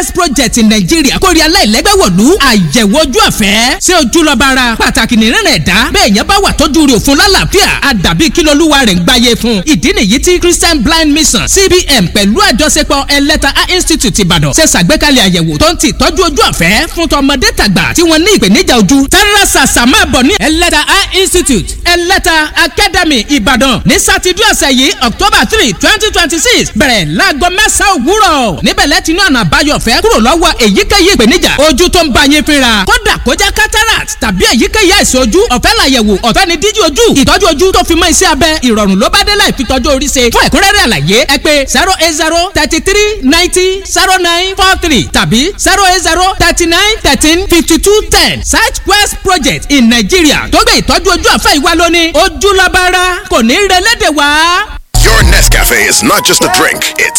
quest project nàìjíríà kórè aláìlẹ́gbẹ́ wọ̀lú àyẹ̀wò ojú ọ̀fẹ́ ṣé ojú lọ bá ara pàtàkì nìrìnà ẹ̀dá bẹ́ẹ̀ yẹn bá wà tọ́jú rẹ̀ òfun lálàáfíà àdàbí kí lolúwa rẹ̀ ń gbáyé fún ìdí nìyí tí christian blind mission cbn pẹ̀lú àjọṣepọ̀ ẹlẹ́ta eye institute ìbàdàn ṣe ṣàgbékalẹ̀ àyẹ̀wò tó ń ti tọ́jú ojú ọ̀fẹ́ fún tọmọdé tàgbà tí wọ́n ní ìpèníjà ojú tara ṣàṣà máa bọ̀ ní ẹlẹ́ta eye institute ẹlẹ́ta academy ìbàdàn ní sátidé ọ̀sẹ̀ yìí october three twenty twenty six bẹ̀rẹ̀ láago mẹ́sàn-án òwúrọ̀ níbẹ̀ lẹ́tìnú ọ̀nà àbáyọ ọ̀fẹ́ kúrò lọ́wọ́ èyíkéyìí ìpèníjà ojú tó ń bá yín fínra kódà kó jẹ́ cataract tàbí èyíkéyìí àìsàn ojú ọ̀fẹ́ làyẹ̀wò ọ̀fẹ́ ni díjí ojú ìtọ́jú ojú tó fi mọ́ iṣẹ́ abẹ ìrọ̀rùn ló bá dé láì fi tọ́jú orí ṣe fún ẹ̀kúnrẹ́rẹ́ àlàyé ẹ pé zero eight zero thirty three ninety zero nine four three tàbí zero eight zero thirty nine thirteen fifty two ten search quest project in Nigeria tó gbé ìtọ́jú ojú ọ̀fẹ́ ìwá lónìí ojúlọ́bára kò ní í relẹ́dẹ̀ wá. Your Nescafe is not just a drink, it's